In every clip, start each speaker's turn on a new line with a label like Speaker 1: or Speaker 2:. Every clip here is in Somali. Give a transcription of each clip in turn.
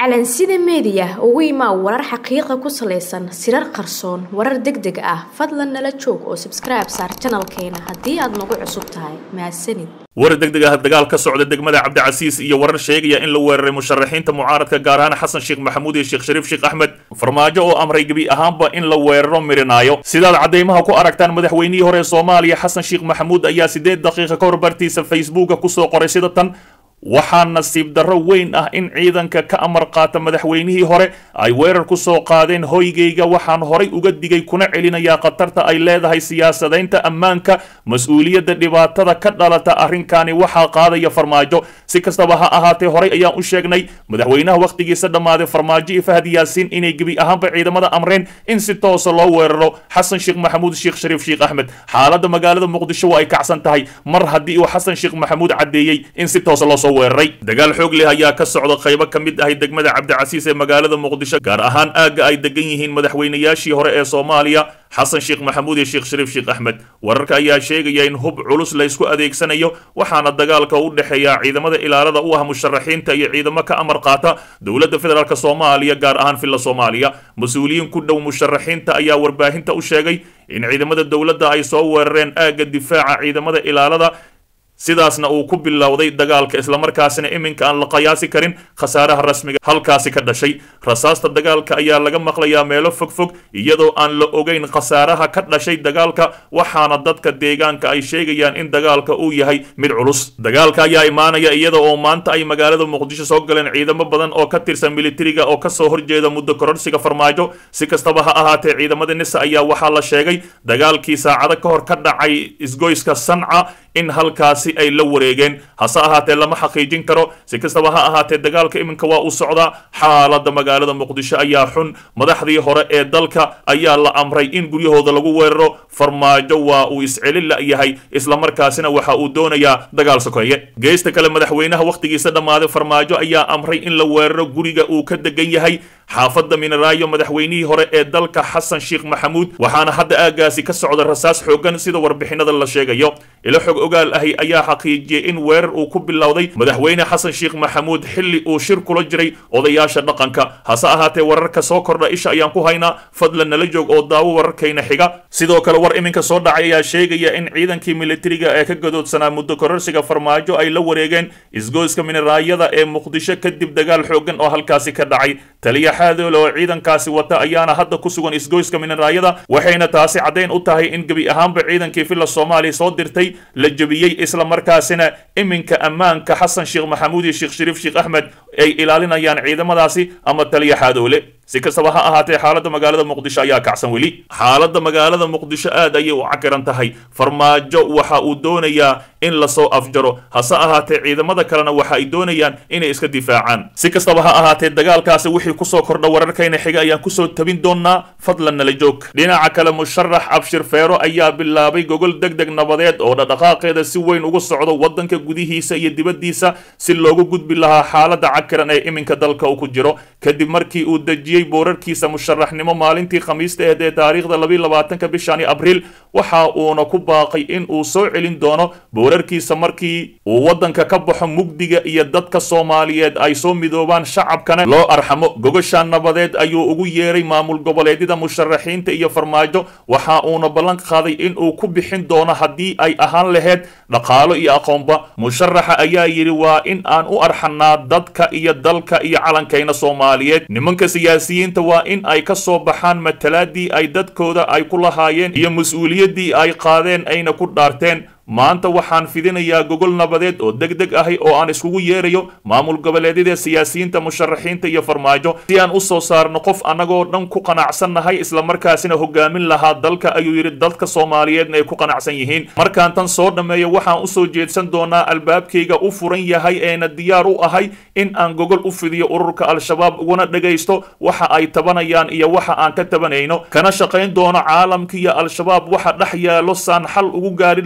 Speaker 1: calansida meediya ugu imaa warar xaqiiqa ku salaysan sirar qarsoon warar deg deg ah fadlan nala joog oo sabskribe saar janalkeena haddii aad nagu cusub tahay mahadsanid
Speaker 2: war degdeg ah dagaal ka socda degmada cabdicasiis iyo warar sheegaya in la weeraray musharaxiinta mucaaradka gaar ahaan xasan sheekh maxamuud iyo sheekh shariif sheekh axmed farmaajo oo amray gebi ahaanba in la weeraro mirinaayo sidaad caddaymaha ku aragtaan madaxweynihii hore ee soomaaliya xasan sheekh maxamuud ayaa siddeed daqiiqa ka hor bartiisa facebooka kusoo qoray sida tan waxaa nasiib darro weyn ah in ciidanka ka amar qaata madaxweynihii hore ay weerar ku soo qaadeen hoygayga waxaan horay uga digay kuna celinayaa khatarta ay leedahay siyaasadaynta ammaanka mas-uuliyadda dhibaatada ka dhalata arrinkani waxaa qaadaya farmaajo si kastaba ha ahaatee horay ayaan u sheegnay madaxweynaha wakhtigiisa dhammaaday farmaajo iyo fahad yaasiin inay gebi ahaanba ciidamada amreen in si toosa loo weeraro xasan sheekh maxamuud sheekh shariif sheekh axmed xaaladda magaalada muqdisho waa ay kacsan tahay mar haddii uu xasan sheekh maxamuud caddeeyey in si toosa loo weeraray dagaal xoog leh ayaa ka socda qaybo ka mid ahay degmada cabdicasiis ee magaalada muqdisho gaar ahaan aagga ay degan yihiin madaxweynayaashii hore ee soomaaliya xasan sheekh maxamuud iyo sheekh shariif sheekh axmed wararka ayaa sheegaya in hub culus laysku adeegsanayo waxaana dagaalka u dhexeeya ciidamada ilaalada u ah musharaxiinta iyo ciidamo ka amar qaata dowladda federaalk soomaaliya gaar ahaan villa soomaaliya mas-uuliyiin ku dhow musharaxiinta ayaa warbaahinta u sheegay in ciidamada dowladda ay soo weerareen aagga difaaca ciidamada ilaalada sidaasna uu ku bilowday dagaalka islamarkaasina iminka aan la qiyaasi karin khasaaraha rasmiga halkaasi ka dhashay rasaasta dagaalka ayaa laga maqlayaa meelo fogfog iyadoo aan la ogeyn khasaaraha ka dhashay dagaalka waxaana dadka deegaanka ay sheegayaan in dagaalka uu yahay mid culus dagaalka ayaa imaanaya iyada oo maanta ay magaalada muqdisho soo galeen ciidamo badan oo ka tirsan militariga oo kasoo horjeeda muddo kororsiga farmaajo si kastaba ha ahaatee ciidamada nisa ayaa waxaa la sheegay dagaalkii saacado ka hor ka dhacay isgoyska sanca in halkaasi ay la wareegeen hase ahaatee lama xaqiijin karo si kastaba ha ahaatee dagaalka iminka waa uu socdaa xaaladda magaalada muqdisho ayaa xun madaxdii hore ee dalka ayaa la amray in guryahooda lagu weeraro farmaajo waa uu iscelin la'yahay islamarkaasina waxa uu doonayaa dagaal sokeeye geesta kale madaxweynaha wakhtigiisa dhammaaday farmaajo ayaa amray in la weeraro guriga uu ka degan yahay xaafadda mineraayo madaxweynihii hore ee dalka xasan sheekh maxamuud waxaana hadda aagaasi ka socda rasaas xoogan sida warbixinada la sheegayo ilo xog ogaal ahi ayaa xaqiijiyey in weerar uu ku bilowday madaxweyne xasan sheekh maxamuud xilli uu shir kula jiray odayaasha dhaqanka hase ahaatee wararka soo kordha isha ayaan ku haynaa fadlan nala joog oo daawo wararkayna xiga sidoo kale war iminka soo dhacay ayaa sheegaya in ciidankii militariga ee ka gadoodsanaa muddo kororsiga farmaajo ay la wareegeen isgoyska mineraayada ee muqdisho kadib dagaal xoogan oo halkaasi ka dhacay taliya xaadoole oo ciidankaasi wata ayaana hadda ku sugan isgoyska mineraayada waxayna taasi caddayn u tahay in gebi ahaanba ciidankii villa soomaaliya soo dirtay la jebiyey islamarkaasina iminka ammaanka xasan sheekh maxamuud iyo sheekh shariif sheekh axmed ay ilaalinayaan ciidamadaasi ama taliya xaadoole si kastaba ha ahaatee xaaladda magaalada muqdisho ayaa kacsan weli xaaladda magaalada muqdisho aad ayay u cakiran tahay farmaajo waxa uu doonayaa in lasoo afjaro hase ahaatee ciidamada kalena waxa ay doonayaan inay iska difaacaan si kastaba ha ahaatee dagaalkaasi wixii kusoo kordha wararkayna xiga ayaan kusoo tabin doonaa fadlan nala joog dhinaca kale musharax abshir feero ayaa bilaabay gogol deg deg nabadeed oo dhaqdhaqaaqeeda si weyn ugu socdo waddanka gudihiisa iyo dibaddiisa si loogu gudbi lahaa xaaladda cakiran ee iminka dalka uu ku jiro kadib markii uu dejiyey boorarkiisa musharaxnimo maalintii khamiista aheed ee taariikhda labiiy labaatanka bishani abriil waxa uuna ku baaqay in uu soo celin doono boorarkiisa markii uu waddanka ka baxo mugdiga iyo dadka soomaaliyeed ay soo midoobaan shacabkana loo arxamo gogosha nabadeed ayuu ugu yeeray maamul goboleedyada musharaxiinta iyo farmaajo waxa uuna ballan qaaday in uu ku bixin doono haddii ay ahaan laheyd dhaqaalo iyo aqoonba musharaxa ayaa yidhi waa in aan u arxanaa dadka iyo dalka iyo calankayna soomaaliyeed nimanka siyaasiyiinta waa in ay ka soo baxaan matalaadii ay dadkooda ay ku lahaayeen iyo mas-uuliyaddii ay qaadeen ayna ku dhaarteen maanta waxaan fidinayaa gogol nabadeed oo deg deg ahi oo aan iskugu yeerayo maamul goboleedyada siyaasiyiinta musharaxiinta iyo farmaajo si aan u soo saarno qof annagoo dhan ku qanacsannahay islamarkaasina hogaamin lahaa dalka ayuu yidhi dadka soomaaliyeedna ay ku qanacsan yihiin markaan tan soo dhammeeyo waxaan usoo jeedsan doonaa albaabkayga u furan yahay eena diyaar u ahay in aan gogol u fidiyo ururka al-shabaab uguna dhagaysto waxa ay tabanayaan iyo waxa aan ka tabanayno kana shaqayn doono caalamka iyo al-shabaab waxa dhex yaalo saan xal ugu gaari lahaa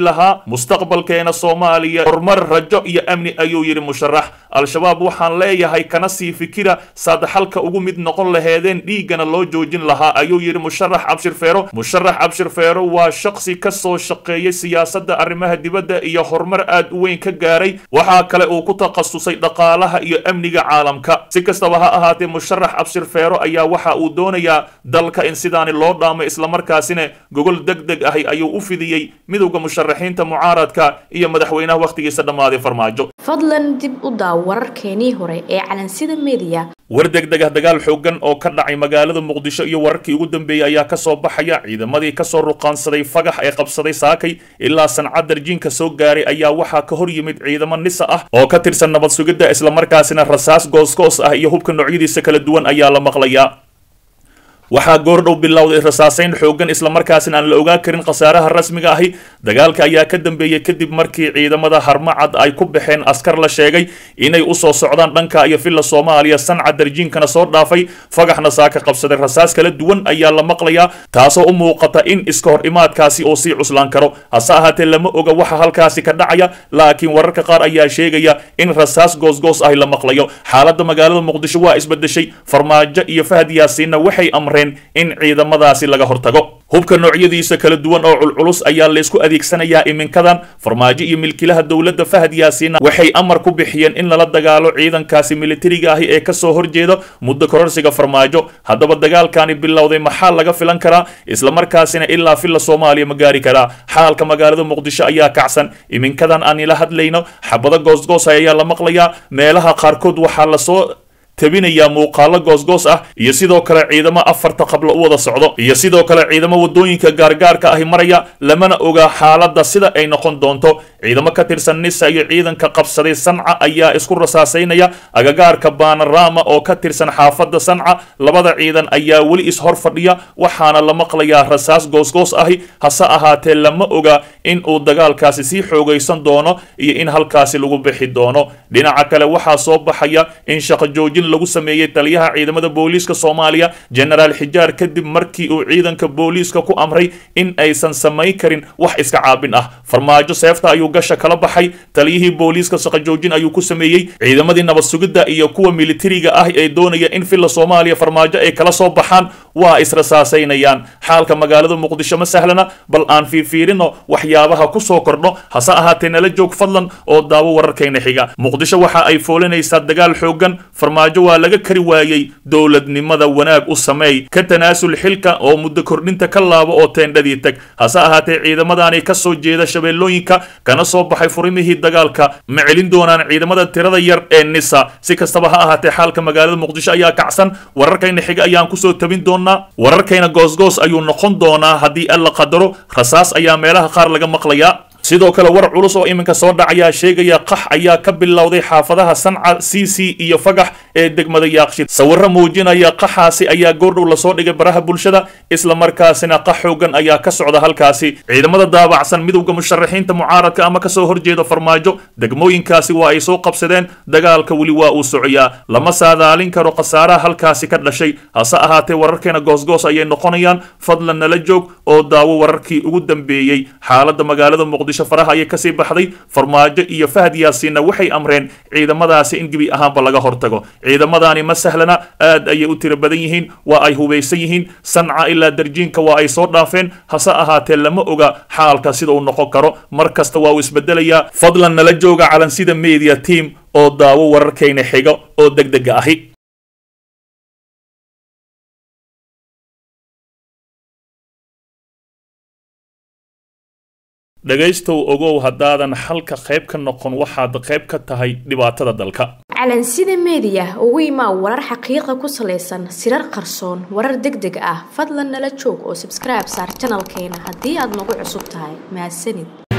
Speaker 2: mustaqbalkeena soomaaliya horumar rajo iyo amni ayuu yidhi musharax al-shabaab waxaan leeyahay kana sii fikira saad xalka ugu mid noqon laheedeen dhiiggana loo joojin lahaa ayuu yidhi musharax cabshir feero musharax cabshir feero waa shaqsi ka soo shaqeeyay siyaasadda arrimaha dibadda iyo horumar aad u weyn ka gaaray waxaa kale uu ku takhasusay dhaqaalaha iyo amniga caalamka si kastaba ha ahaatee musharax cabshir feero ayaa waxa uu doonayaa dalka in sidaani loo dhaamo islamarkaasina gogol deg deg ahi ayuu u fidiyey midowda musharaxiinta mucaaradka iyo madaxweynaha wakhtigiisa dhammaaday farmaajo
Speaker 1: fadlan dib u daaw wararkeenii hore ee calansida mediya
Speaker 2: war degdeg ah dagaal xoogan oo ka dhacay magaalada muqdisho iyo wararkii ugu dambeeyey ayaa kasoo baxaya ciidamadii kasoo ruqaansaday fagax ee qabsaday saakay ilaa sanca darjiinka soo gaaray ayaa waxaa ka hor yimid ciidamo nisa ah oo ka tirsan nabad sugidda islamarkaasina rasaas goosgoos ah iyo hubka noocyadiisa kala duwan ayaa la maqlayaa waxaa goordhow bilowday rasaaseyn xoogan islamarkaasina aan la ogaa karin khasaaraha rasmiga ahi dagaalka ayaa ka dambeeyey kadib markii ciidamada harmacad ay ku baxeen askar la sheegay inay usoo socdaan dhanka iyo villa soomaaliya sanca darjiinkana soo dhaafay fagaxna saaka qabsaday rasaas kala duwan ayaa la maqlayaa taasoo u muuqata in iska hor imaadkaasi oo sii cuslaan karo hase ahaatee lama oga waxa halkaasi ka dhacaya laakiin wararka qaar ayaa sheegaya in rasaas goosgoos ahi la maqlayo xaaladda magaalada muqdisho waa isbedeshay farmaajo iyo fahad yaasiinna waxay amreen in ciidamadaasi laga hortago hubka noocyadiisa kala duwan oo culculus ayaa laysku adeegsanayaa iminkadan farmaajo iyo milkilaha dowladda fahad yaasiina waxay amar ku bixiyeen in lala dagaalo ciidankaasi militariga ahi ee kasoo horjeeda muddo kororsiga farmaajo haddaba dagaalkani bilowday maxaa laga filan karaa islamarkaasina ilaa villa soomaaliya ma gaari karaa xaalka magaalada muqdisho ayaa kacsan iminkadan aan ila hadlayno xabado goosgoos ayaa la maqlayaa meelaha qaarkood waxaa lasoo tabinayaa muuqaalo goosgoos ah iyo sidoo kale ciidamo afarta qablo u wada socdo iyo sidoo kale ciidamo wadooyinka gaargaarka ahi maraya lamana oga xaaladda sida ay noqon doonto ciidamo ka tirsan nisa iyo ciidanka qabsaday sanca ayaa isku rasaasaynaya agagaarka baanarama oo ka tirsan xaafadda sanca labada ciidan ayaa weli ishor fadhiya waxaana la maqlayaa rasaas goosgoos ahi hase ahaatee lama oga in uu dagaalkaasi sii xoogaysan doono iyo in halkaasi lagu bixi doono dhinaca kale waxaa soo baxaya in shaqo joojin lagu sameeyey taliyaha ciidamada booliiska soomaaliya genaraal xijaar kadib markii uu ciidanka booliiska ku amray in aysan samayn karin wax iska caabin ah farmaajo seefta ayuu gasha kala baxay taliyihii booliiska shaqojoojin ayuu ku sameeyey ciidamadii nabad sugidda iyo kuwa militariga ah ee doonaya in villa soomaaliya farmaajo ay kala soo baxaan waa israsaasaynayaan xaalka magaalada muqdisho ma sahlana bal aan fiirfiirino waxyaabaha kusoo kordho hase ahaatee nala joog fadlan oo daawo wararkayna xiga muqdisho waxa ay foolinaysaa dagaal xoogan farmaajo waa laga kari waayey dowladnimada wanaag u sameey ka tanaasul xilka oo muddo kordhinta ka laabo oo teendhadii tag hase ahaatee ciidamadaani ka soo jeeda shabeellooyinka kana soo baxay furimihii dagaalka ma celin doonaan ciidamada tirada yar ee nisa si kastaba ha ahaatee xaalka magaalada muqdisho ayaa kacsan wararkayna xiga ayaan kusoo tabin doonaa wararkayna goosgoos ayuu noqon doonaa haddii alla qadaro rasaas ayaa meelaha qaar laga maqlayaa sidoo kale war culus oo iminka soo dhacayaa sheegaya qax ayaa ka bilowday xaafadaha sanca c c iyo fagax ee degmada yaaqshid sawiro muujinaya qaxaasi ayaa goordhow lasoo dhigay baraha bulshada islamarkaasina qax xoogan ayaa ka socda halkaasi ciidamada daabacsan midowda musharaxiinta mucaaradka ama kasoo horjeeda farmaajo degmooyinkaasi waa ay soo qabsadeen dagaalka weli waa uu socoyaa lama saadaalin karo khasaaraha halkaasi ka dhashay hase ahaatee wararkeena goosgoos ayay noqonayaan fadlan nala joog oo daawo wararkii ugu dambeeyey xaalada magaalada muqdisho faraha ayay kasii baxday farmaajo iyo fahad yaasiinna waxay amreen ciidamadaasi in gebi ahaanba laga hortago ciidamadaani ma sahlana aad ayay u tiro badan yihiin waa ay hubaysan yihiin sanca ilaa darjiinka waa ay soo dhaafeen hase ahaatee lama oga xaalka sida uu noqon karo mar kasta waa uu isbedelayaa fadlan nala jooga calansida media team oo daawo wararkayna xiga oo degdega ahi dhegaystow ogow haddaadan xalka qayb ka noqon waxaad qayb ka tahay dhibaatada dalka
Speaker 1: calansida mediya ugu imaa warar xaqiiqa ku salaysan sirar qarsoon warar deg deg ah fadlan nala joog oo sabskribe saar janalkeena haddii aad nagu cusub tahay mahadsanid